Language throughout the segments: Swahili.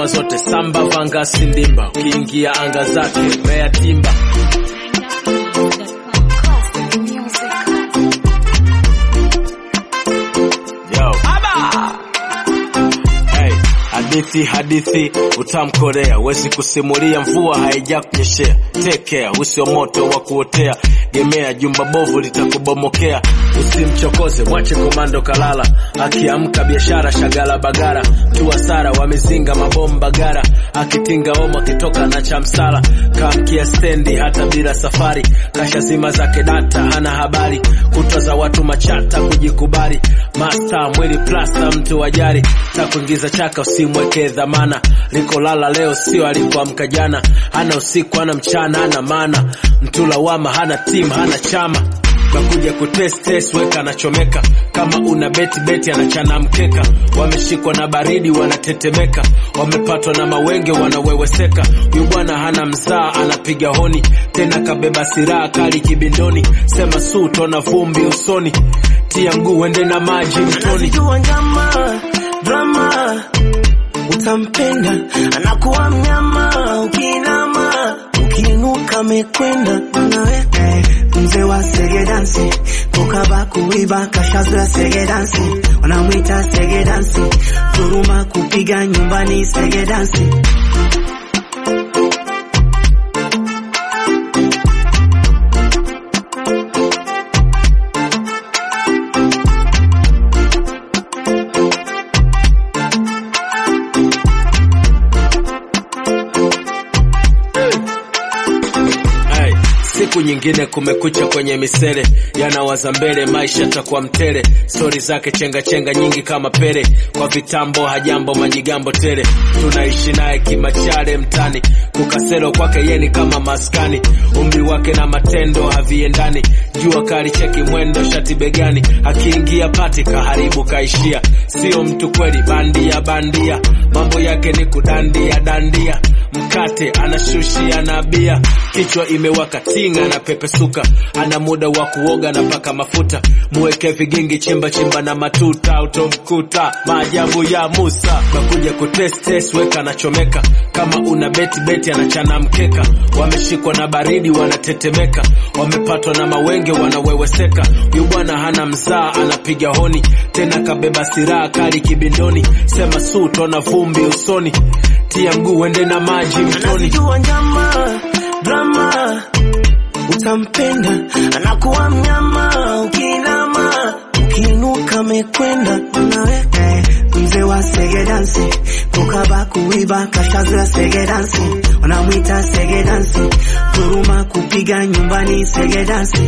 ngoma zote samba vanga sindimba ukiingia anga zake mea timba Yo. Hey, hadithi hadithi utamkorea, wezi kusimulia mvua haija kunyeshea. Take care, usio moto wa kuotea, gemea jumba bovu litakubomokea. Usimchokoze, mwache komando kalala, akiamka biashara shagala bagara, tu hasara wamezinga mabomba gara, akitinga omo akitoka na chamsala, kamkia stendi hata bila safari, kasha zima zake data hana habari, kutwa za watu machata kujikubali, masta mwili plasta mtu wajari, ta kuingiza chaka usimweke dhamana, likolala leo sio alikuamka jana, hana usiku hana mchana hana maana, mtu lawama hana timu hana chama nakuja kutest test weka anachomeka kama una beti beti anachana mkeka wameshikwa na baridi wanatetemeka wamepatwa na mawenge wanaweweseka huyu bwana hana mzaa anapiga honi tena kabeba siraha kali kibindoni sema su tona vumbi usoni tia mguu wende na maji mtoni anazijua njama drama utampenda anakuwa mnyama ukinama ukiinuka mekwenda nawe mzee wa sege dansi kukaba kuiba kashazoya sege dansi wanamwita sege dansi dhuruma kupiga nyumbani sege dansi Hey, siku nyingine kumekucha kwenye misele yanawaza mbele maisha takuwa mtele stori zake chenga chenga nyingi kama pele kwa vitambo hajambo majigambo tele tunaishi naye kimachale mtani kukaselo kwake yeni kama maskani umri wake na matendo haviendani jua kali cheki mwendo shati begani akiingia pati kaharibu kaishia sio mtu kweli bandia bandia mambo yake ni kudandia dandia mkate anashushia na bia kichwa imewaka tinga na pepesuka ana muda wa kuoga na paka mafuta muweke vigingi chimba chimba na matuta utomkuta maajabu ya musa nakuja kutest test weka anachomeka kama una beti beti anachana mkeka wameshikwa na baridi wanatetemeka wamepatwa na mawenge wanaweweseka huyu bwana hana mzaa anapiga honi tena kabeba siraha kali kibindoni sema su tona vumbi usoni tia mguu wende na maji mtoni anazijua njama drama utampenda anakuwa mnyama ukinama ukiinuka mekwenda nawe mzee wa sege dansi kukaba kuiba kashazoya sege dansi wanamwita sege dansi dhuruma kupiga nyumbani sege dansi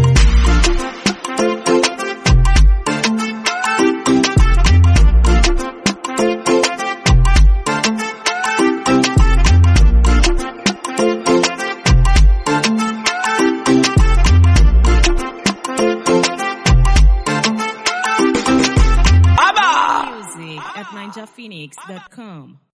Music at ninjaphoenix.com.